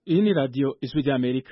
Hii ni Radio Ijwi rya Amerika.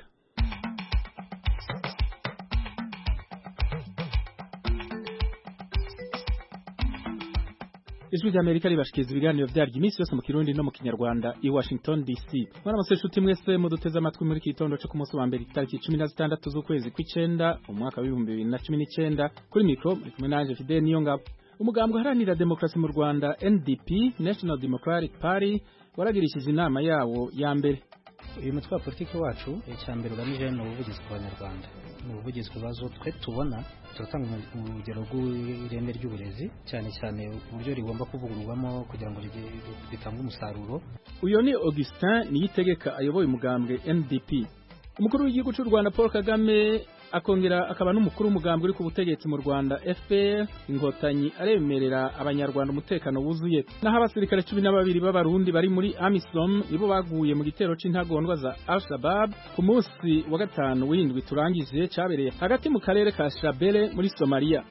Ijwi rya Amerika ribashikiriza ibiganiro vyaryo iminsi yose mu Kirundi no mu Kinyarwanda i Washington DC. Mwaramutse nshuti mwese muduteze amatwi muri kitondo cyo ku munsi wa mbere itariki 16 z'ukwezi kw'icenda umwaka wa 2019 kuri mikro muri kumwe nanje Fidel Niyongabo. Umugambwe uharanira demokrasi mu Rwanda NDP National Democratic Party waragirishije inama yawo ya mbere uyu mutwe wa politiki wacu icya mbere ugamije ni ubuvugizi ku banyarwanda ni ubuvugizi ku bibazo twe tubona turatanga urugero rw'ireme ry'uburezi cyane cyane uburyo rigomba kuvugururwamo kugira ngo ritange umusaruro uyu ni Augustin Niyitegeka ayoboye umugambwe NDP umukuru w'igihugu cy'u Rwanda Paul Kagame akongera akaba n'umukuru w'umugambwe uri ku butegetsi mu Rwanda FPR inkotanyi aremerera abanyarwanda umutekano wuzuye naho abasirikare cumi na babiri b'abarundi bari muri AMISOM nibo baguye mu gitero c'intagondwa za Al-Shabaab ku munsi wa gatanu w'indwi turangije cabereye hagati mu karere ka Shabele muri Somalia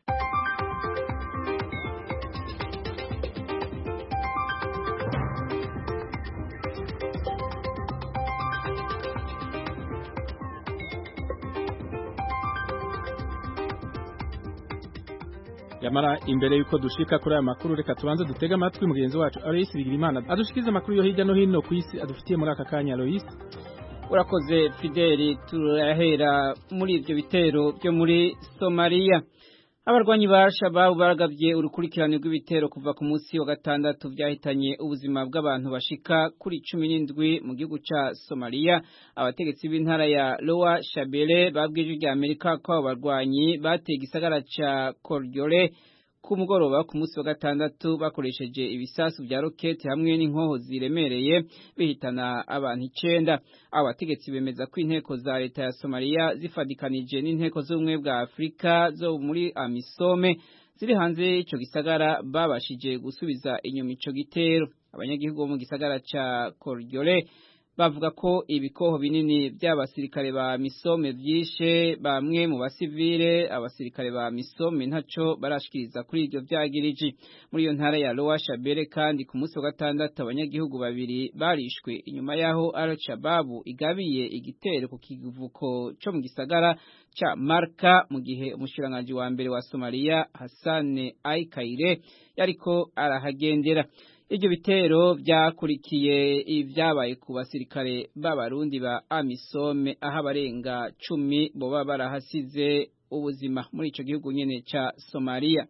yamara imbere yuko dushika kuri aya makuru reka tubanze dutega amatwi mugenzi wacu Alois Bigirimana adushikiza amakuru yo hirya no hino ku isi adufitiye muri aka kanya Alois urakoze Fideli turahera muri ivyo bitero byo muri Somalia abarwanyi ba Al-Shabaab baragavye urukurikirane rw'ibitero kuva ku munsi wa gatandatu vyahitanye ubuzima bw'abantu bashika kuri cumi n'indwi mu gihugu ca Somalia abategetsi b'intara ya Lower Shabelle babwije rya Amerika ko abo barwanyi bateye igisagara ca Kordiole ku mugoroba ku munsi wa gatandatu bakoresheje ibisasu vya roketi hamwe n'inkoho ziremereye bihitana abantu icenda abo bategetsi bemeza ko inteko za leta ya Somalia zifadikanije n'inteko z'ubumwe bwa Afurika zo muri Amisome ziri hanze y'ico gisagara babashije gusubiza inyuma ico gitero abanyagihugu bo mu gisagara ca Kordiole bavuga ko ibikoho binini by'abasirikare ba misome vyishe bamwe mu basivile abasirikare ba misome ntaco barashikiriza kuri ivyo vyagiriji muri iyo ntara ya Lower Shabelle kandi ku munsi wa gatandatu abanyagihugu babiri barishwe inyuma yaho Al-Shabaab igabiye igitero ku kivuko co mu gisagara ca Marka mu gihe umushikiranganji wa mbere wa Somalia Hassan Aikaire yariko arahagendera Ivyo bitero vyakurikiye ivyabaye ku basirikare b'abarundi ba Amisome aho abarenga cumi boba barahasize ubuzima muri ico gihugu nyene ca Somalia.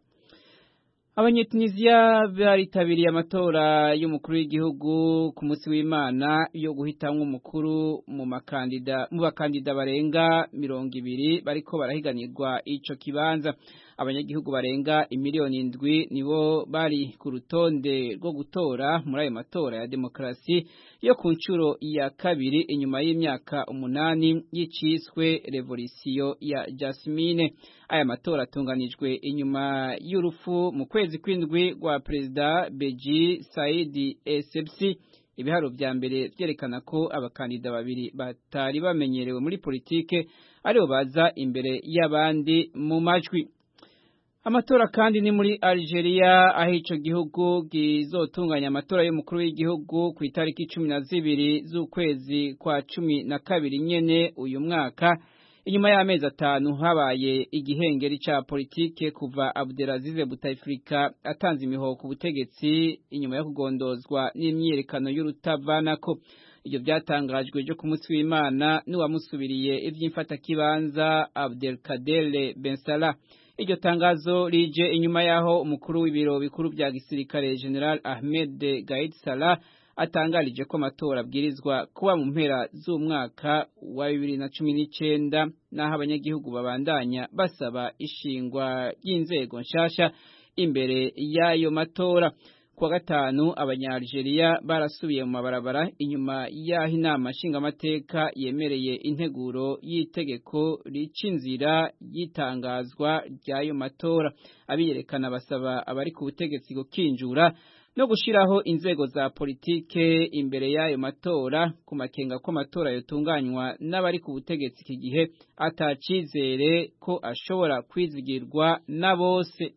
Abanyetunisia baritabiriye amatora y'umukuru w'igihugu ku munsi w'Imana yo guhitamwo umukuru mu makandida mu bakandida barenga mirongo ibiri bariko barahiganirwa ico kibanza abanyagihugu barenga imiliyoni indwi nibo bari ku rutonde rwo gutora muri ayo matora ya demokarasi yo ku nshuro ya kabiri inyuma y'imyaka umunani y'iciswe revolisiyo ya Jasmine aya matora atunganijwe inyuma y'urupfu mu kwezi kw'indwi rwa perezida Beji Saidi Essebsi ibiharo vya mbere vyerekana ko abakandida babiri batari bamenyerewe muri politike aribo baza imbere y'abandi mu majwi Amatora kandi ni muri Algeria aho ico gihugu gizotunganya amatora y'umukuru w'igihugu ku itariki cumi na zibiri z'ukwezi kwa cumi na kabiri nyene uyu mwaka inyuma y'amezi atanu habaye igihengeri ca politike kuva Abdelaziz Bouteflika atanze imihoho ku butegetsi inyuma yo kugondozwa n'imyiyerekano y'urutavanako ivyo vyatangajwe ejo ku munsi w'Imana n'uwamusubiriye ivy'imfatakibanza Abdelkader Ben Salah iryo tangazo rije inyuma yaho umukuru w'ibiro bikuru vya gisirikare General Ahmed Gaid Salah atangarije ko amatora abwirizwa kuba mu mpera z'umwaka wa bibiri na cumi n'icenda n'aho abanyagihugu babandanya basaba ishingwa ry'inzego nshasha imbere y'ayo matora kuwa gatanu abanya-Algeria barasubiye mu mabarabara inyuma y'aho inama nshingamateka yemereye integuro y'itegeko rica inzira y'itangazwa ry'ayo matora abiyerekana basaba abari ku butegetsi gukinjura no gushiraho inzego za politike imbere y'ayo matora ku makenga ko amatora yotunganywa n'abari ku butegetsi iki gihe atacizere ko ashobora kwizigirwa na bose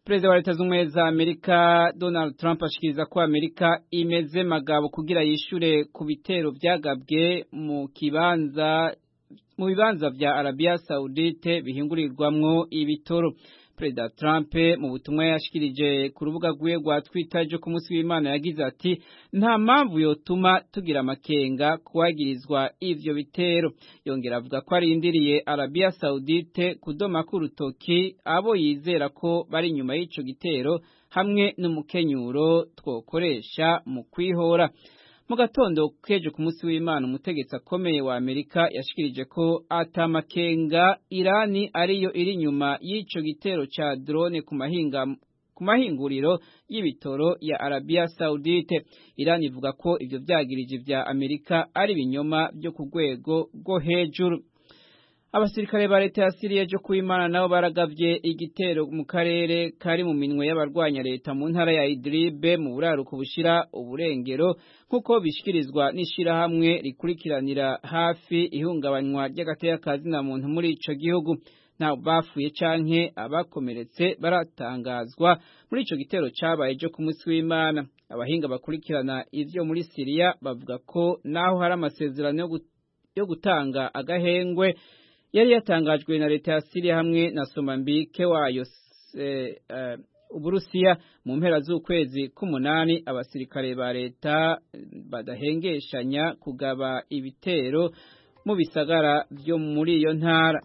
Perezida wa Leta z'Ubumwe za Amerika Donald Trump ashikiriza ko Amerika imeze magabo kugira yishure ku bitero vyagabwe mu kibanza mu bibanza vya Arabia Saudite bihingurirwamwo ibitoro. Perezida Trump mu butumwa yashikirije ku rubuga rwiwe rwa Twitter ryo ku munsi w'Imana yagize ati nta mpamvu yotuma tugira amakenga kuwagirizwa ivyo bitero yongera avuga ko arindiriye Arabia Saudite kudoma ku rutoki abo yizera ko bari inyuma y'ico gitero hamwe n'umukenyuro twokoresha mu kwihora mu gatondo kejo ku munsi w'Imana umutegetsi akomeye wa Amerika yashikirije ko atamakenga Irani ariyo iri nyuma y'ico gitero ca drone ku mahinga ku mahinguriro y'ibitoro ya Arabia Saudite Irani ivuga ko ivyo vyagirije vya Amerika ari binyoma byo ku rwego rwo hejuru Abasirikare ba leta ya Syria jo kuimana nabo baragavye igitero mu karere kari mu minwe y'abarwanya leta mu ntara ya Idlib mu buraruko bushira uburengero nkuko bishikirizwa n'ishira hamwe rikurikiranira hafi ihungabanywa ry'agateka kazi na muntu muri ico gihugu nta bafuye canke abakomeretse baratangazwa muri ico gitero cabaye jo ku munsi w'Imana abahinga bakurikirana ivyo muri Syria bavuga ko naho hari amasezerano yo gutanga agahengwe yari yatangajwe na leta ya Syria hamwe na Somambike wayo e, uh, Uburusiya mu mpera z'ukwezi k'umunani abasirikare ba leta badahengeshanya kugaba ibitero mu bisagara byo muri iyo ntara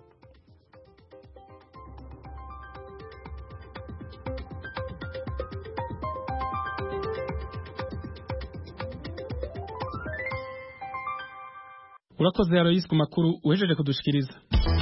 urakoze Aloyse ku makuru uhejeje kudushikiriza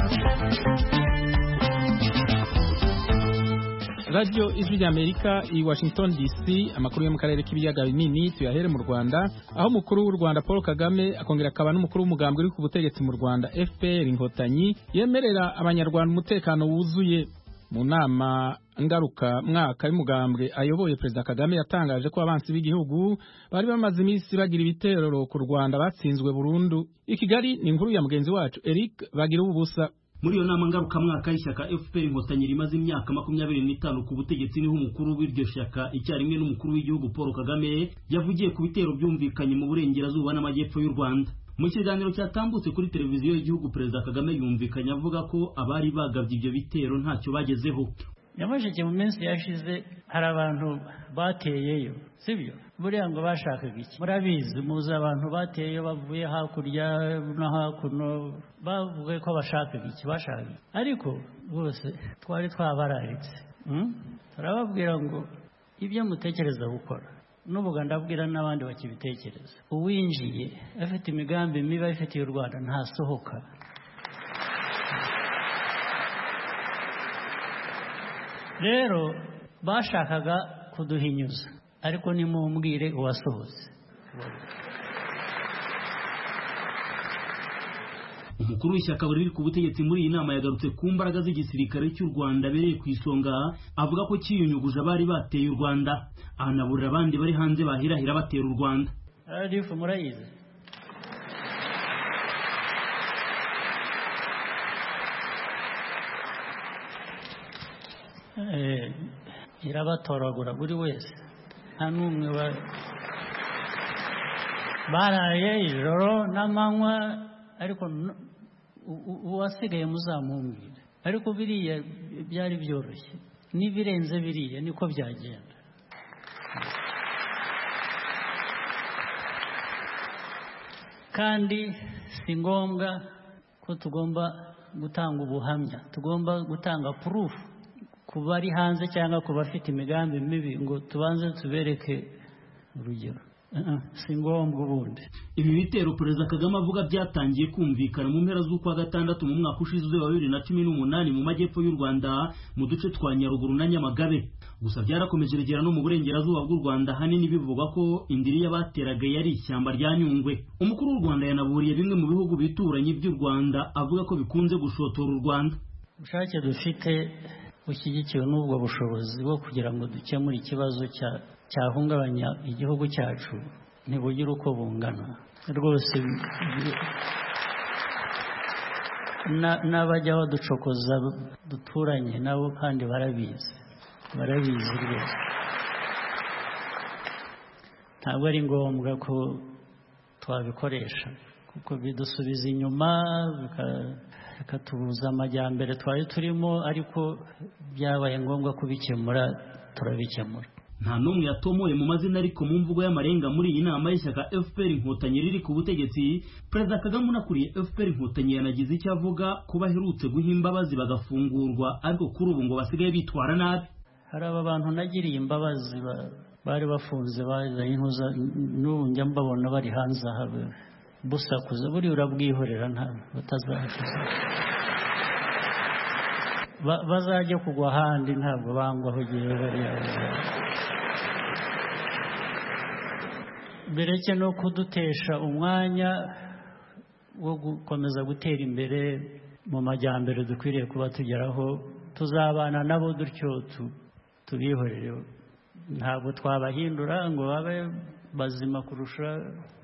Radio Ijwi ry'Amerika i Washington DC amakuru yo mu karere k'ibiyaga binini tuyahere mu Rwanda aho umukuru w'u Rwanda Paul Kagame akongera akaba n'umukuru w'umugambwe uri ku butegetsi mu Rwanda FPR Inkotanyi yemerera abanyarwanda umutekano wuzuye mu nama ngaruka mwaka y'umugambwe ayoboye Perezida Kagame yatangaje ko abansi b'igihugu bari bamaze iminsi bagira ibitero ku Rwanda batsinzwe burundu i Kigali ni inkuru ya mugenzi wacu Eric bagira ubusa muri iyo nama ngarukamwaka y'ishyaka FPR inkotanyi rimaze imyaka makumyabiri n'itanu ku butegetsi niho umukuru w'iryo shyaka icyarimwe n'umukuru w'igihugu Paul Kagame yavugiye ku bitero byumvikanye mu burengerazuba n'amajyepfo y'u Rwanda mu kiganiro cyatambutse kuri televiziyo y'igihugu perezida Kagame yumvikanye avuga ko abari bagabye ibyo bitero ntacyo bagezeho nyamasheke mu minsi yashize hari abantu bateyeyo sibyo buriya ngo bashakaga iki murabizi muzi abantu bateyeyo bavuye hakurya no hakuno bavuga ko bashakaga iki bashakaga ariko bose twari twabararitse turababwira ngo ibyo mutekereza gukora n'ubuga ndabwira n'abandi bakibitekereza uwinjiye afite imigambi mibi afitiye u rwanda ntasohoka rero bashakaga kuduhinyuza ariko nimumbwire uwasohotse umukuru w'ishyaka riri ku butegetsi muri iyi nama yagarutse ku mbaraga z'igisirikare cy'u rwanda abereye ku isonga avuga ko cyiyunyuguje abari bateye u rwanda ahanaburira abandi bari hanze bahirahira batera u rwanda radifu murayizi irabatoragura buri wese nta n'umwe baraye ijoro n'amanywa ariko uwasigaye muzamumbwira ariko biriya byari byoroshye n'ibirenze biriya niko byagenda kandi si ngombwa ko tugomba gutanga ubuhamya tugomba gutanga purufu ku bari hanze cyangwa ku bafite imigambi mibi ngo tubanze tubereke urugero si ngombwa ubundi ibi bitero perezida kagame avuga byatangiye kumvikana mu mpera z'ukwa gatandatu mu mwaka ushize wa bibiri na cumi n'umunani mu majyepfo y'u rwanda mu duce twa nyaruguru na nyamagabe gusa byarakomeje rigera no mu burengerazuba bw'u rwanda ahanini bivugwa ko indiri y'abateraga yari ishyamba rya nyungwe umukuru w'u rwanda yanaburiye bimwe mu bihugu bituranye by'u rwanda avuga ko bikunze gushotora u rwanda ubushake dufite bushyigikiwe n'ubwo bushobozi bwo kugira ngo dukemure ikibazo cyahungabanya igihugu cyacu ntibugire uko bungana rwose n'abajya baducokoza duturanye nabo kandi barabizi barabizi rwose ntabwo ari ngombwa ko twabikoresha kuko bidusubiza inyuma bikatubuza amajyambere twari turimo ariko byabaye ngombwa kubikemura turabikemura nta n'umwe yatomoye mu mazina ariko mu mvugo y'amarenga muri iyi nama y'ishyaka fpr inkotanyi riri ku butegetsi perezida kagame unakuriye fpr inkotanyi yanagize icyo avuga ko baherutse guha imbabazi bagafungurwa ariko kuri ubu ngo basigaye bitwara nabi hari aba bantu nagiriye imbabazi bari bafunze bazanye intuza n'ubu njya mbabona bari hanze aha busakuza buriya urabwihorera nta batazahakiza bazajya kugwa ahandi ntabwo bangwaho igihe bariya bereke no kudutesha umwanya wo gukomeza gutera imbere mu majyambere dukwiriye kuba tugeraho tuzabana nabo dutyo tubihorere ntabwo twabahindura ngo babe bazima kurusha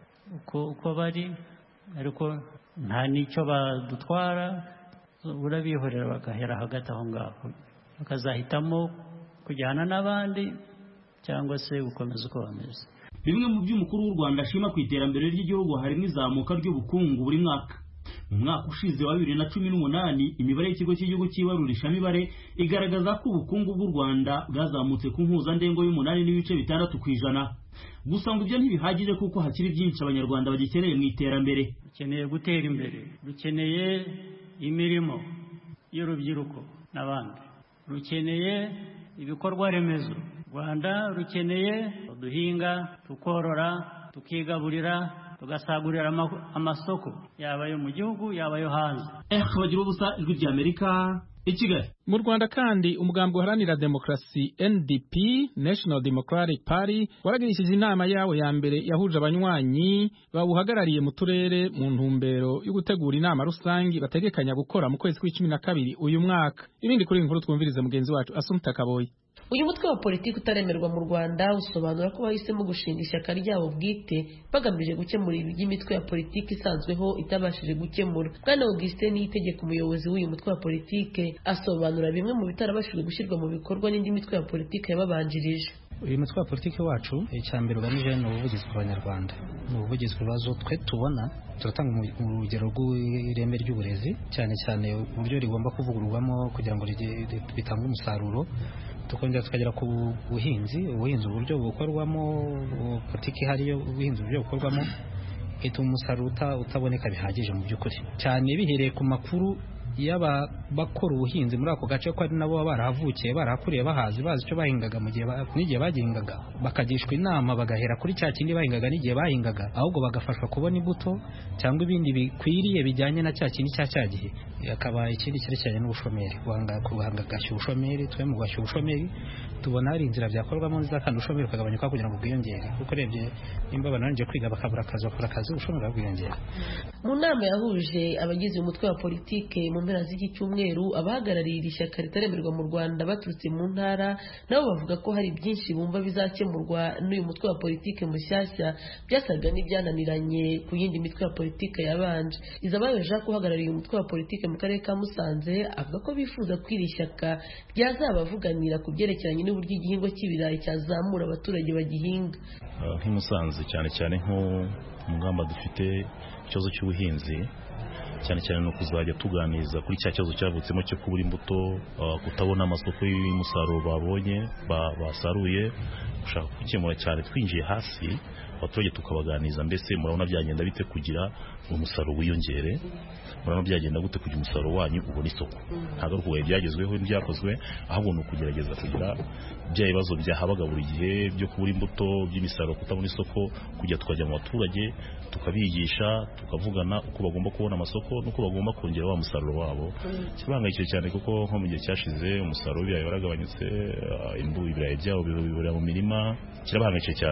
uko bari ariko nta n'icyo badutwara urabihorera bagahera hagati aho ngaho bakazahitamo kujyana n'abandi cyangwa se gukomeza uko bameze bimwe mu by'umukuru w'u rwanda ashima ku iterambere ry'igihugu harimo izamuka ry'ubukungu buri mwaka mu mwaka ushize wa bibiri na cumi n'umunani imibare y'ikigo cy'igihugu cy'ibarurishamibare igaragaza ko ubukungu bw'u rwanda bwazamutse ku mpuzandengo y'umunani n'ibice bitandatu ku ijana gusa ngo ibyo ntibihagije kuko hakiri byinshi abanyarwanda bagikeneye mu iterambere dukeneye gutera imbere dukeneye imirimo y'urubyiruko n'abandi rukeneye ibikorwa remezo rwanda rukeneye duhinga tukorora tukigaburira tugasagurira amasoko yaba ayo mu gihugu yaba ayo hanze bagira ubusa ijwi ry'amerika i kigali mu rwanda kandi umugambi uharanira demokarasi ndp national democratic party waragirishije inama yawo ya mbere yahuje abanywanyi bawuhagarariye mu turere mu ntumbero yo gutegura inama rusange bategekanya gukora mu kwezi kw'icumi na kabiri uyu mwaka ibindi kuri inkuru twumvirize mugenzi wacu asumta kaboyi uyu mutwe wa politiki utaremerwa mu rwanda usobanura ko bahisemo gushinga ishyaka ryabo bwite bagamije gukemura iby'imitwe ya politiki isanzweho itabashije gukemura bwana augustin niyitegeka umuyobozi w'uyu mutwe wa politiki asobanura bimwe mu bitarabashije gushyirwa mu bikorwa n'indi mitwe ya politiki yababanjirije uyu mutwe wa politiki wacu icya mbere ugamije ni ubuvugizi ku banyarwanda ni ubuvugizi ku bibazo twe tubona turatanga urugero rw'ireme ry'uburezi cyane cyane uburyo rigomba kuvugururwamo kugira ngo bitange umusaruro tukongera tukagera ku buhinzi ubuhinzi uburyo bukorwamo politiki ihari ubuhinzi uburyo bukorwamo ituma umusaruro utaboneka bihagije mu by'ukuri cyane bihereye ku makuru yaba bakora ubuhinzi muri ako gace ko ari nabo baba barahavukiye barahakuriye bahazi bazi icyo bahingaga mu gihe n'igihe bagihingaga bakagishwa inama bagahera kuri cya kindi bahingaga n'igihe bahingaga ahubwo bagafashwa kubona imbuto cyangwa ibindi bikwiriye bijyanye na cya kindi cya cya gihe akaba ikindi cyerekeranye n'ubushomeri guhangagashya ubushomeri twe mu guhashya ubushomeri tubona hari inzira byakorwamo nziza kandi ubushomeri ukagabanyuka kugira ngo bwiyongere kuko urebye nimba banarangije kwiga bakabura akazi bakora akazi ubushomeri bwiyongera mu nama yahuje abagize umutwe wa politike mu mpera z'iki cyumweru abahagarariye iri shyaka ritaremerwa mu rwanda baturutse mu ntara nabo bavuga ko hari byinshi bumva bizakemurwa n'uyu mutwe wa politike mushyashya byasaga n'ibyananiranye ku yindi mitwe ya politike yabanje izabayo jacques uhagarariye umutwe wa politike mu karere ka musanze avuga ko bifuza ko iri shyaka ryazabavuganira ku byerekeranye n'uburyo igihingwa cy'ibirayi cyazamura abaturage bagihinga nk'i musanze cyane cyane nko mu ngamba dufite ikibazo cy'ubuhinzi cyane cyane ni ukuzajya tuganiriza kuri cya kibazo cyavutsemo cyo kubura imbuto kutabona amasoko y'umusaruro babonye basaruye gushaka gukemura cyane twinjiye hasi abaturage tukabaganiriza mbese murabona byagenda bite kugira umusaruro wiyongere murabona byagenda gute kugira umusaruro wanyu ubona isoko ntabwo ari ukubaye byagezweho n'ibyakozwe ahubwo ni ukugerageza kugira bya bibazo byahabaga buri gihe byo kubura imbuto by'imisaruro kutabona isoko kujya tukajya mu baturage tukabigisha tukavugana uko bagomba kubona amasoko n'uko bagomba kongera wa musaruro wabo kirabangayikije cyane kuko nko mu gihe cyashize umusaruro w'ibirayi waragabanyutse ibirayi byabo biburira mu mirima kirabahangayikije cyane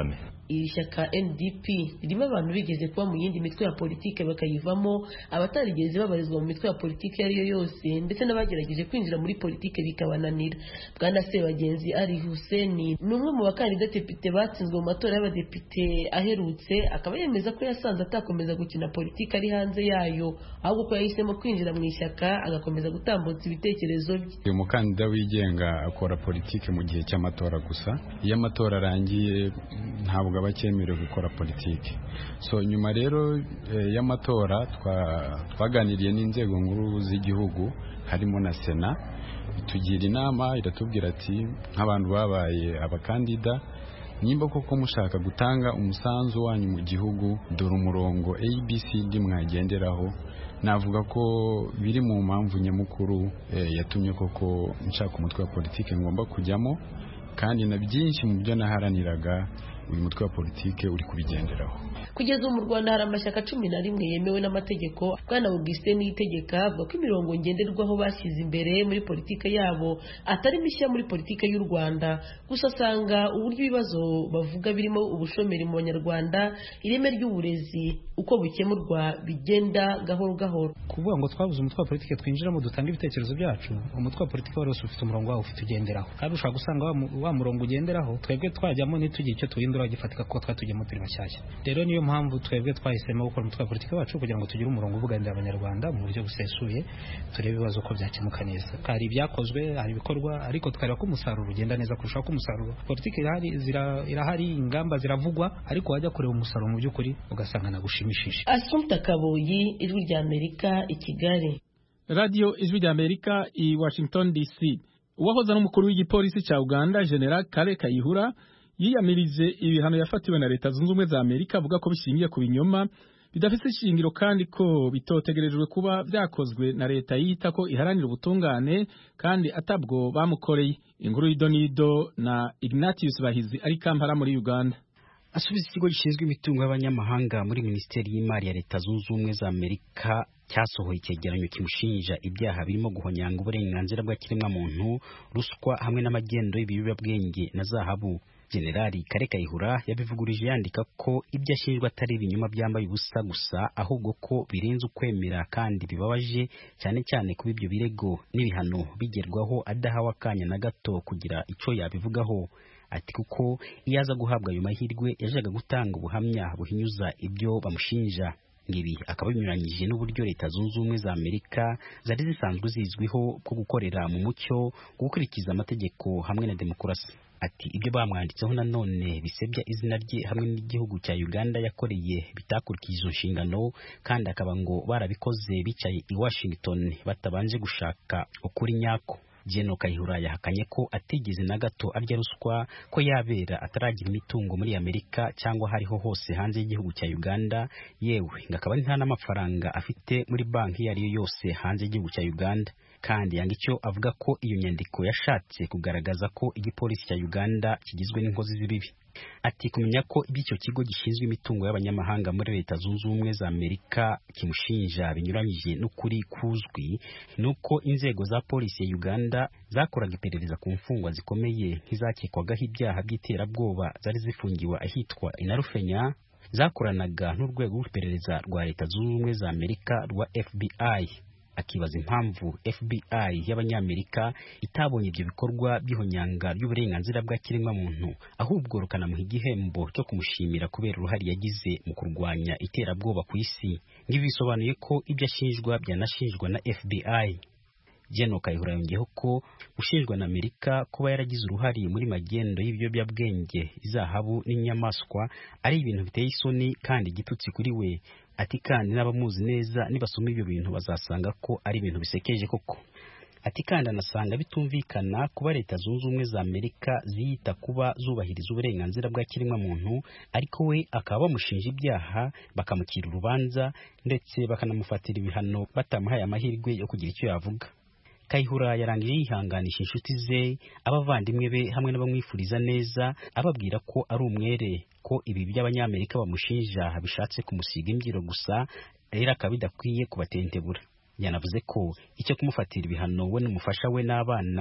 iri shyaka ndp ririmo abantu bigeze kuba mu yindi mitwe ya politike bakayivamo abatarigeze babarizwa mu mitwe ya politike iyo ari yo yose ndetse n'abagerageje kwinjira muri politike bikabananira bwana sebagenzi ari huseni ni umwe mu bakandida depite batsinzwe mu matora y'abadepite aherutse akaba yemeza ko yasanze atakomeza gukina politike ari hanze yayo ahubwo ko yahisemo kwinjira mu ishyaka agakomeza gutambutsa ibitekerezo bye uyu mukandida wigenga akora politike mu gihe cy'amatora gusa iyo amatora arangiye ntabwo aba acyemerewe gukora politiki so nyuma rero y'amatora twaganiriye n'inzego nkuru z'igihugu harimo na sena itugira inama iratubwira ati nk'abantu babaye abakandida nimba koko mushaka gutanga umusanzu wanyu mu gihugu dore umurongo abcd mwagenderaho navuga ko biri mu mpamvu nyamukuru yatumye koko nshaka umutwe wa politiki ngomba kujyamo kandi na byinshi mu byo naharaniraga uyu mutwe wa politike uri kubigenderaho kugeza ubu mu rwanda hari amashyaka cumi na rimwe yemewe n'amategeko bwana augustin niyitegeka avuga ko imirongo ngenderwaho bashyize imbere muri politike yabo atari mishya muri politike y'u rwanda gusa asanga uburyo ibibazo bavuga birimo ubushomeri mu banyarwanda ireme ry'uburezi uko bukemurwa bigenda gahoro gahoro kuvuga ngo twabuze umutwe wa politike twinjiramo dutanga ibitekerezo byacu umutwe wa politike wari wose ufite umurongo wawo ufite ugenderaho kandi ushobora gusanga wa murongo ugenderaho twebwe twajyamo ntitugire icyo tuhindura gifatika kuko twatugiyemo turi mashyashya rero niyo mpamvu twebwe twahisemo gukora umutwe wa politiki wacu kugira ngo tugire umurongo uvuganira abanyarwanda mu buryo busesuye turebe ibibazo ko byakemuka neza hari ibyakozwe hari ibikorwa ariko tukareba ko umusaruro ugenda neza kurushaho ko umusaruro politiki irahari irahari ingamba ziravugwa ariko wajya kureba umusaruro mu by'ukuri ugasanga nagushimishije asumta kaboyi ijwi rya amerika i kigali radiyo ijwi rya amerika i washington dc uwahoze n'umukuru w'igipolisi cya uganda general kale kayihura yiyamirije ibihano yafatiwe na leta zunze ubumwe za amerika avuga ko bishingiye ku binyoma bidafite ishingiro kandi ko bitotegerejwe kuba byakozwe na leta yita ko iharanira ubutungane kandi atabwo bamukoreye inkuru y'idonido na ignatius bahizi ari kampala muri uganda asubiza ikigo gishinzwe imitungo y'abanyamahanga muri minisiteri y'imari ya leta zunze ubumwe za amerika cyasohoye icyegeranyo kimushinja ibyaha birimo guhonyanga uburenganzira bw'ikiremwamuntu ruswa hamwe n'amagendo y'ibiyobyabwenge na zahabu generali kare kayihura yabivugurije yandika ko ibyo ashinjwa atari ibinyoma byambaye ubusa gusa ahubwo ko birenze ukwemera kandi bibabaje cyane cyane kuba ibyo birego n'ibihano bigerwaho adahawe akanya na gato kugira icyo yabivugaho ati kuko iyo aza guhabwa ayo mahirwe yajaga gutanga ubuhamya buhinyuza ibyo bamushinja ibi akaba binyuranyije n'uburyo leta zunze ubumwe za amerika zari zisanzwe zizwiho bwo gukorera mu mucyo gukurikiza amategeko hamwe na demokarasi ati ibyo bamwanditseho nanone bisebya izina rye hamwe n'igihugu cya uganda yakoreye bitakurikije izo nshingano kandi akaba ngo barabikoze bicaye i washington batabanje gushaka ukuri nyako Jeno Kayihura yahakanye ko atigeze na gato arya ruswa ko yabera ataragira imitungo muri Amerika cyangwa hariho hose hanze y'igihugu cya Uganda yewe ngakaba nta n'amafaranga afite muri banki iyo ari yo yose hanze y'igihugu cya Uganda kandi yanga icyo avuga ko iyo nyandiko yashatse kugaragaza ko igipolisi cya Uganda kigizwe n'inkozi z'ibibi ati kumenya ko iby'icyo kigo gishinzwe imitungo y'abanyamahanga muri leta zunze ubumwe za amerika kimushinja binyuranyije n'ukuri kuzwi ni uko inzego za polisi ya uganda zakoraga iperereza ku mfungwa zikomeye nk'izakekwagaho ibyaha by'iterabwoba zari zifungiwe ahitwa inarufenya zakoranaga n'urwego rw'iperereza rwa leta zunze ubumwe za amerika rwa fbi akibaza impamvu FBI y'abanyamerika itabonye ibyo bikorwa by'ihonyanga ry'uburenganzira bwa kiremwamuntu ahubwo rukanamuha igihembo cyo kumushimira kubera uruhare yagize mu kurwanya iterabwoba ku isi ngibi bisobanuye ko ibyo ashinjwa byanashinjwa na FBI Jeno Kayihura yongeyeho ko ushinjwa na Amerika kuba yaragize uruhare muri magendo y'ibiyobyabwenge izahabu n'inyamaswa ari ibintu biteye isoni kandi igitutsi kuri we ati kandi n'abamuzi neza nibasoma ibyo bintu bazasanga ko ari ibintu bisekeje koko ati kandi anasanga bitumvikana kuba leta zunze ubumwe za amerika ziyita kuba zubahiriza uburenganzira bwa kiremwamuntu ariko we akaba bamushinja ibyaha bakamukira urubanza ndetse bakanamufatira ibihano batamuhaye amahirwe yo kugira icyo yavuga kayihura yarangije yihanganisha inshuti ze abavandimwe be hamwe n'abamwifuriza neza ababwira ko ari umwere ko ibi by'abanyamerika bamushinja bishatse kumusiga imbyiro gusa rero akaba bidakwiye kubatentebura yanavuze ko icyo kumufatira ibihano we n'umufasha we n'abana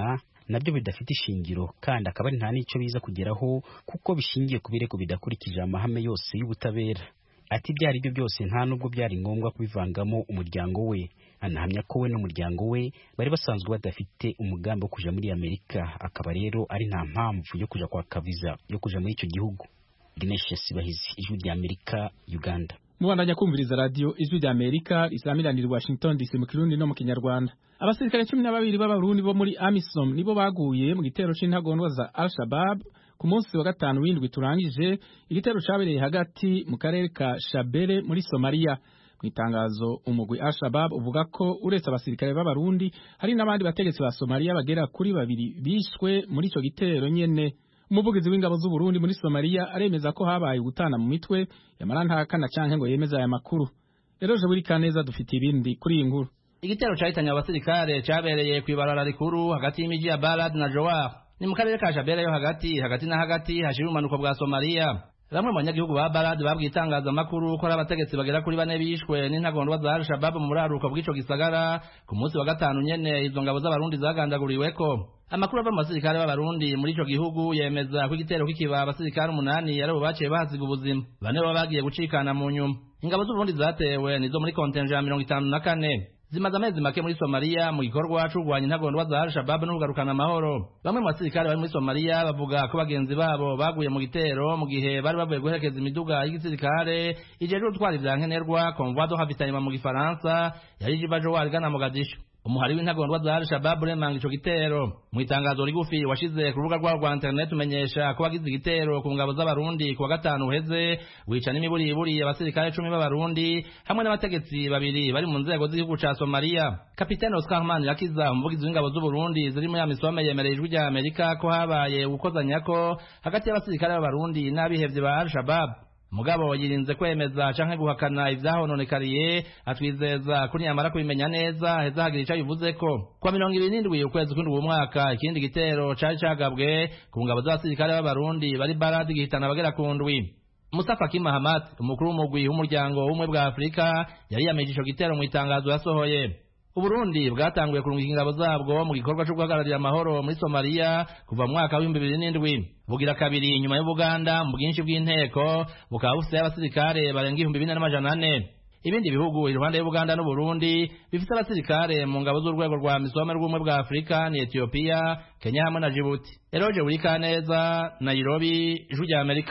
nabyo bidafite ishingiro kandi akaba ari nta n'icyo biza kugeraho kuko bishingiye ku birego bidakurikije amahame yose y'ubutabera ati ibyo ari byo byose nta nubwo byari ngombwa kubivangamo umuryango we anahamya ko we n'umuryango we bari basanzwe badafite umugambi wo kuja muri amerika akaba rero ari nta mpamvu yo kuja kwaka viza yo kuja muri icyo gihugu Ignatius Bahizi ijwi rya Amerika Uganda mubandanya kumviriza radio ijwi rya Amerika risamiranira Washington DC mu Kirundi no mu Kinyarwanda abasirikare cumi na babiri b'abarundi bo muri AMISOM nibo baguye mu gitero c'intagondwa za Al-Shabaab ku munsi wa gatanu w'indwi turangije igitero cabereye hagati mu karere ka Shabele muri Somalia mu itangazo umugwi Al-Shabaab uvuga ko uretse abasirikare b'abarundi hari n'abandi bategetsi ba Somalia bagera kuri babiri bishwe muri ico gitero nyene umuvugizi w'ingabo z'u Burundi muri Somalia aremeza ko habaye gutana mu mitwe yamara ntakana canke ngo yemeza aya makuru rero je buri kaneza dufite ibindi kuri iyi nkuru igitero cahitanye abasirikare cabereye kw'ibarara rikuru hagati y'imiji ya Balad na Jowar ni mu karere ka Shabele yo hagati hagati na hagati hashira umanuko bwa Somalia bamwe mu banyagihugu ba Balad babwiye itangazamakuru ko ari abategetsi bagera kuri bane bishwe n'intagondwa za Al-Shabaab mu buraruko bw'ico gisagara ku munsi wa gatanu nyene izo ngabo z'abarundi zagandaguriweko amakuru ava mu basirikare b'abarundi muri ico gihugu yemeza ko igitero kikiba abasirikare umunani ari bo baciye bahasiga ubuzima bane baba bagiye gucikana mu nyuma ingabo z'uburundi zatewe nizo muri kontenja ya mirongo itanu na kane zimaze amezi make muri Somalia mu gikorwa cyo kurwanya intagondwa za Al-Shabaab no kugarukana amahoro bamwe mu basirikare bari muri Somalia bavuga ko bagenzi babo baguye mu gitero mu gihe bari bavuye guherekeza imiduga y'igisirikare ijejwe gutwara ivyankenerwa convoi de ravitaillement mu gifaransa yari iva Jowar igana Mogadishu umuhari w'intagondwa za Al-Shabaab uremanga ico gitero mu itangazo rigufi washize ku rubuga rwabo rwa internet umenyesha ko wagize igitero ku ngabo z'abarundi ku wa gatanu uheze wica n'imiburiburi abasirikare cumi b'abarundi hamwe n'abategetsi babiri bari mu nzego z'igihugu ca Somalia kapitene Oscar Manirakiza umuvugizi w'ingabo z'Uburundi ziri muri amisome yemereye ijwi rya Amerika ko habaye gukozanyako hagati y'abasirikare b'abarundi n'abihevye ba Al-Shabaab mugabo yirinze kwemeza canke guhakana ivyahononekariye atwizeza ko niyamara kubimenya neza heza hagira ico bivuzeko kwa mirongo ibiri n'indwi ukwezi kw'indwi uwo mwaka ikindi gitero cari cagabwe ku ngabo z'abasirikare b'abarundi bari baradi gihitana abagera ku ndwi Mustafa Kim Mahamat umukuru w'umugwi w'umuryango w'ubumwe bwa Afurika yari yameje ico gitero mu itangazo yasohoye Uburundi bwatanguye kurungika ingabo zabwo mu gikorwa cyo guhagararira amahoro muri Somalia kuva mu mwaka w'ibihumbi bibiri n'indwi bugira kabiri inyuma y'Ubuganda mu bwinshi bw'inteko bukaba bufite abasirikare barenga ibihumbi bine n'amajana ane ibindi bihugu iruhande y'Ubuganda n'Uburundi bifite abasirikare mu ngabo z'urwego rwa misome rw'ubumwe bwa Afurika ni Ethiopia Kenya hamwe na Djibouti Eroje Burikaneza Nairobi Ijwi rya Amerika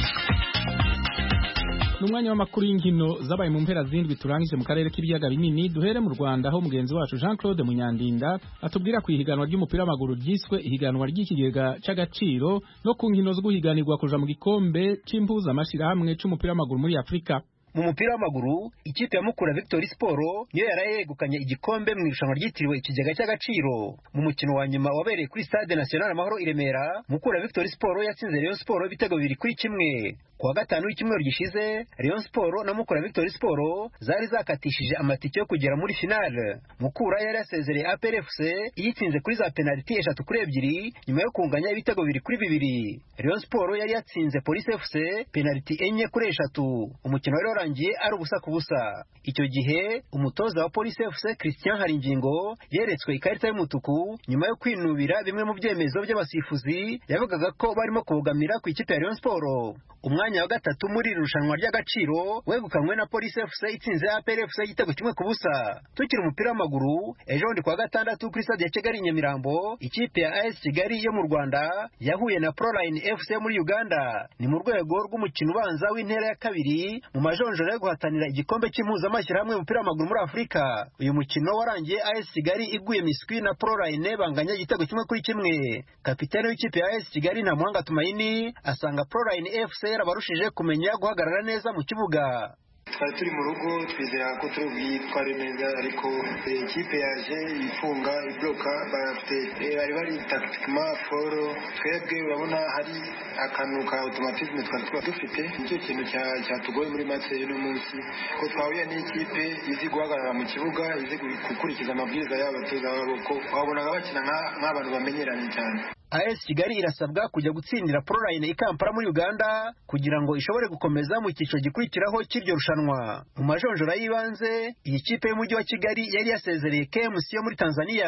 Numwanya w'amakuru y'inkino zabaye mu mpera zindwi turangije mu karere k'ibiyaga binini duhere mu Rwanda aho mugenzi wacu Jean Claude Munyandinda atubwira ku ihiganwa ry'umupira w'amaguru ryiswe ihiganwa ry'ikigega c'agaciro no ku nkino zo guhiganirwa kuja mu gikombe c'impuza amashirahamwe c'umupira w'amaguru muri Afrika mu mupira w'amaguru ikipe ya Mukura Victory Sport niyo yaraye yegukanye igikombe mu irushanwa ryitiriwe ikigega cy'agaciro mu mukino wa nyuma wabereye kuri Stade National Amahoro i Remera Mukura Victory Sport yatsinze Rayon Sport ibitego bibiri kuri kimwe kuwa gatanu w'icyumweru gishize Rayon Sport na Mukura Victory Sport zari zakatishije amatike yo kugera muri finale Mukura yari yasezereye APR FC iyitsinze kuri za penalty eshatu kuri ebyiri nyuma yo kunganya ibitego bibiri kuri bibiri Rayon Sport yari yatsinze Police FC penalty enye kuri eshatu umukino wari warangiye ari ubusa ku busa icyo gihe umutoza wa Police FC Christian Haringingo yeretswe ikarita y'umutuku nyuma yo kwinubira bimwe mu byemezo by'abasifuzi yavugaga ko barimo kubogamira ku ikipe ya Rayon Sport umwanya wa gatatu muri iri rushanwa ry'agaciro wegukanywe na Police FC itsinze APR FC igitego kimwe ku busa tukiri umupira w'amaguru ejo bundi kuwa gatandatu kuri stade ya Kigali Nyamirambo ikipe ya AS Kigali yo mu Rwanda yahuye na Proline FC muri Uganda ni mu rwego rw'umukino ubanza w'intera ya kabiri mu majonjoro yo guhatanira igikombe cy'impuzamashyirahamwe y'umupira w'amaguru muri Afurika uyu mukino warangiye AS Kigali iguye miswi na Proline banganya igitego kimwe kuri kimwe kapitani w'ikipe ya AS Kigali na Muhanga Tumaini asanga Proline FC yarabarushije kumenya guhagarara neza mu kibuga twari turi mu rugo twizera ko turi bwitware neza ariko ikipe yaje ifunga ibloka bafite bari bari tactiquema foro twebwe urabona hari akantu ka automatisme twari tuba dufite nicyo kintu cyatugoye muri match y'uno munsi ko twahuye n'ikipe izi guhagarara mu kibuga izi gukurikiza amabwiriza y'abatoza babo ko wabonaga bakina nk'abantu bamenyeranye cyane AS Kigali irasabwa kujya gutsindira Proline i Kampala muri Uganda kugira ngo ishobore gukomeza mu cyiciro gikurikiraho cy'iryo rushanwa mu majonjora y'ibanze iyi kipe y'umujyi wa Kigali yari yasezereye KMC yo muri Tanzania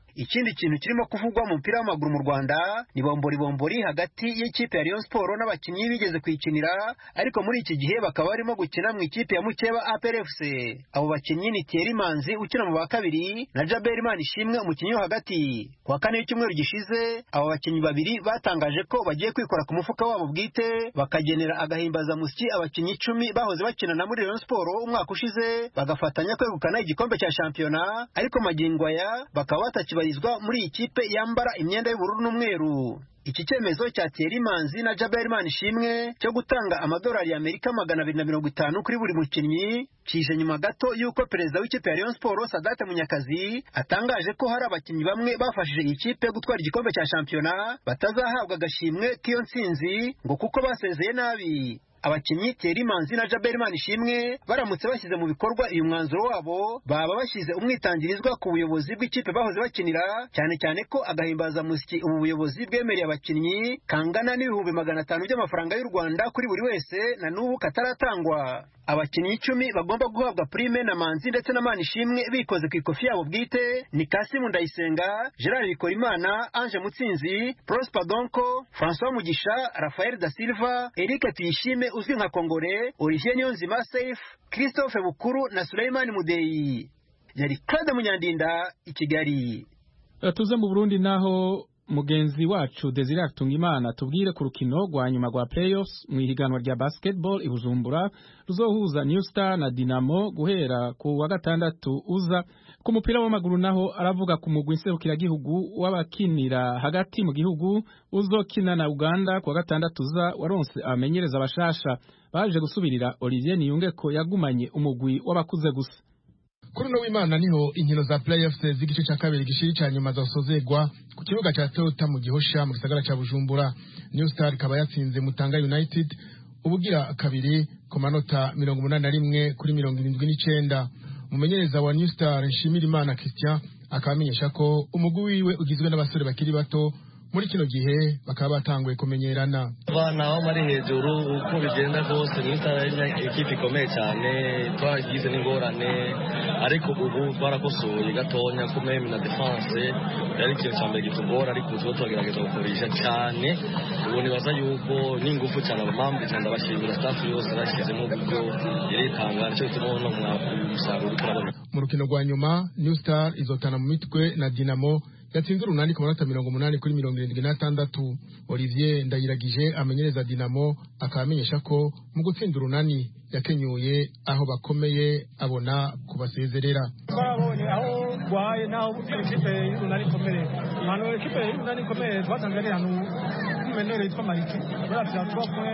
ikindi kintu kirimo kuvugwa mu mupira w'amaguru mu rwanda ni bombori bombori hagati y'ikipe ya Rayon Sport n'abakinnyi bigeze kuyikinira ariko muri iki gihe bakaba barimo gukina mu ikipe ya mukeba APRFC abo bakinnyi ni Thierry Manzi ukina mu ba kabiri na Jabel Manishimwe umukinnyi wo hagati ku wa kane w'icyumweru gishize abo bakinnyi babiri batangaje ko bagiye kwikora ku mufuka wabo bwite bakagenera agahimbazamusyi abakinnyi icumi bahoze bakinana muri Rayon Sport umwaka ushize bagafatanya kwegukana igikombe cya shampiyona ariko magingo aya bakaba batakibarizwa muri iyi kipe yambara imyenda y'ubururu n'umweru iki cyemezo cya Thierry Manzi na Jabel Manishimwe cyo gutanga amadolari y'Amerika magana abiri na mirongo itanu kuri buri mukinnyi kije nyuma gato y'uko perezida w'ikipe ya Rayon Sport Sadate Munyakazi atangaje ko hari abakinnyi bamwe bafashije iyi kipe gutwara igikombe cya shampiyona batazahabwa agashimwe k'iyo ntsinzi ngo kuko basezeye nabi abakinnyi Thierry Manzi na Jabel Manishimwe baramutse bashyize mu bikorwa uyu mwanzuro wabo baba bashyize umwitangirizwa ku buyobozi bw'ikipe bahoze bakinira cyane cyane ko agahimbaza musyi ubu buyobozi bwemereye abakinnyi kangana n'ibihumbi magana atanu by'amafaranga y'u Rwanda kuri buri wese na n'ubu kataratangwa abakinnyi icumi bagomba guhabwa prime na Manzi ndetse na Manishimwe bikoze ku ikofi yabo bwite ni Kasimu Ndayisenga Gerard Bikorimana Ange Mutsinzi Prosper Donko François Mugisha Rafael da Silva Eric Tuyishime uzwi nka Kongore Olivier Niyonzima Safe Christophe Bukuru na Suleiman Mudeyi yari Claude Munyandinda i Kigali tuze mu Burundi naho mugenzi wacu Desire Tungimana tubwire ku rukino rwa nyuma rwa playoffs mu ihiganwa rya basketball i Bujumbura ruzohuza New Star na Dinamo guhera ku wa gatandatu uza ku mupira w'amaguru naho aravuga ku mugwi nserukiragihugu w'abakinira hagati mu gihugu uzokina na Uganda ku wa gatandatu uza waronse abamenyereza abashasha baje gusubirira Olivier Niyunge ko yagumanye umugwi w'abakuze gusa kuri uno w'imana niho inkino za playoffs z'igice cya kabiri gishiri cya nyuma zasozegwa ku kibuga cya Toyota mu Gihosha mu gisagara cya Bujumbura New Star ikaba yatsinze Mutanga United ubugira kabiri ku manota mirongo umunani na rimwe kuri mirongo irindwi n'icenda umumenyereza wa New Star Nshimirimana Christian akaba amenyesha ko umugwi wiwe ugizwe n'abasore bakiri bato muri kino gihe bakaba batanguye kumenyerana abana aho bari hejuru uko bigenda rwose ni ikipe ikomeye cyane twaragize n'ingorane ariko ubu twarakosoye gatonya ko meme na defense yari ikintu cya mbere kitugora ariko ubu turagerageza gukoresha cyane ubu nibaza yuko n'ingufu cyane abamambi cyane ndabashimira staff yose yarashyizemo uburyo iritanga nicyo bituma ubona umusaruro turabona mu rukino rwa nyuma New Star izotana mu mitwe na Dinamo yatsinze urunani ku manota mirongo umunani kuri mirongo irindwi n'atandatu olivier ndayiragije amenyereza dinamo akaba amenyesha ko mu gutsinda urunani yakenyuye aho bakomeye abona kubasezerera twabonye aho rwaye n'aho ikipe y'urunani ikomeye ahantu ikipe y'urunani ikomeye twasanze ari ahantu h'umumenere yitwa mariki buriya tuba kumwe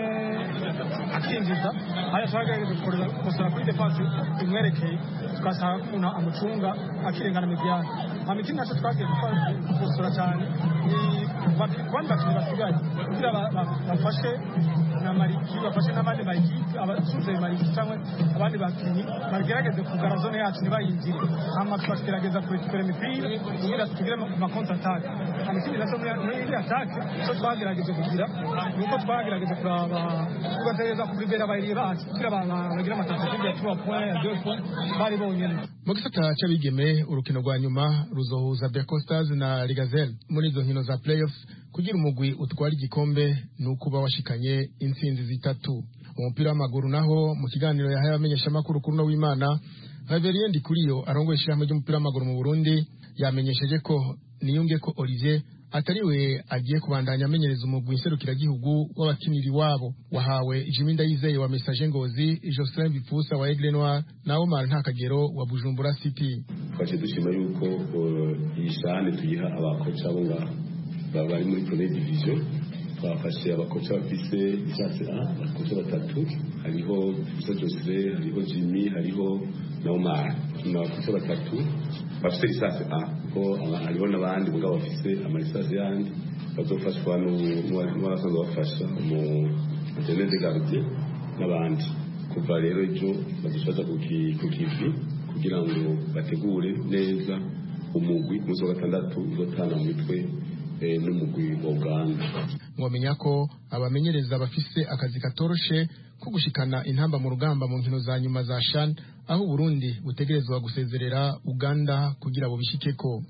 akinjiza hariya twagerageje gukosora kuri defansi imwerekeye tugasanga ko umuntu amucunga akirengana midiyani hama ikindi nacyo twagiye gukosora cyane ni abandi bakinnyi basigaye kugira bafashe na mariki bafashe n'abandi mariki abasuze mariki cyangwa abandi bakinnyi bagerageze kugara zone yacu ntibayinjire hama tukagerageza kurekipera imipira kugira tugire ma kontra atake hama ikindi nacyo muri iri atake cyo twagerageje kugira ni uko twagerageje kuraba tugategereza kubribera abayiri bacu kugira bagire amatasiyo ya trois points ya deux points bari bonyene mu gisata cy'abigeme urukino rwa nyuma ruzohuza Beko Stars na Ligazelle muri izo nkino za playoffs kugira umugwi utwara igikombe ni ukuba washikanye intsinzi zitatu mu mupira w'amaguru naho mu kiganiro yahaye abamenyeshamakuru kuri uno w'imana Reverien Ndikuriyo arongoye ishyirahamwe ry'umupira w'amaguru mu Burundi yamenyesheje ko niyunge ko Olivier atari we agiye kubandanya amenyereza umugwi nserukiragihugu w'abakiniri wabo wahawe Jimmy Ndayizeye wa Message Ngozi Jocelyn Bipfusa wa Aigle Noir na Omar Ntakagero wa Bujumbura City twaciye dushima yuko iyi shane tuyiha abakoca bo ngaha bari muri première division twafashe abakoca bafise licence A abakoca batatu hariho Musa Joseph hariho Jimmy hariho na Omar ni abakoca batatu bafise licence A ko hariho n'abandi mugabo bafise amalisance yandi bazofashwa n'abasanzwe bafasha mu interne de gardien n'abandi kuva rero ejo badufasha ku kivi kugira ngo bategure neza umugwi ku munsi wa gatandatu uzotana mu mitwe n'umugwi wa uganda mwamenya ko abamenyereza bafise akazi katoroshe ko gushikana intamba mu rugamba mu nkino za nyuma za shan aho uburundi butegerezwa gusezerera uganda kugira bubishikeko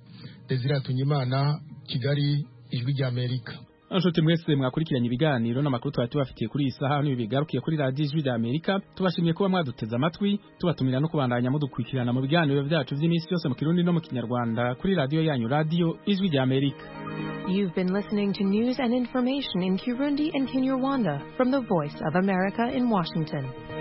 Desire Tunyimana Kigali ijwi rya Amerika Anshuti mwese mwakurikiranye ibiganiro n'amakuru twari tubafitiye kuri iyi saha n'ibi bigarukiye kuri radiyo ijwi rya Amerika tubashimiye kuba mwaduteze amatwi tubatumira no kubandanya mudukurikirana mu biganiro byacu by'iminsi yose mu kirundi no mu kinyarwanda kuri radiyo yanyu radiyo ijwi rya Amerika You've been listening to news and information in Kirundi and Kinyarwanda from the Voice of America in Washington.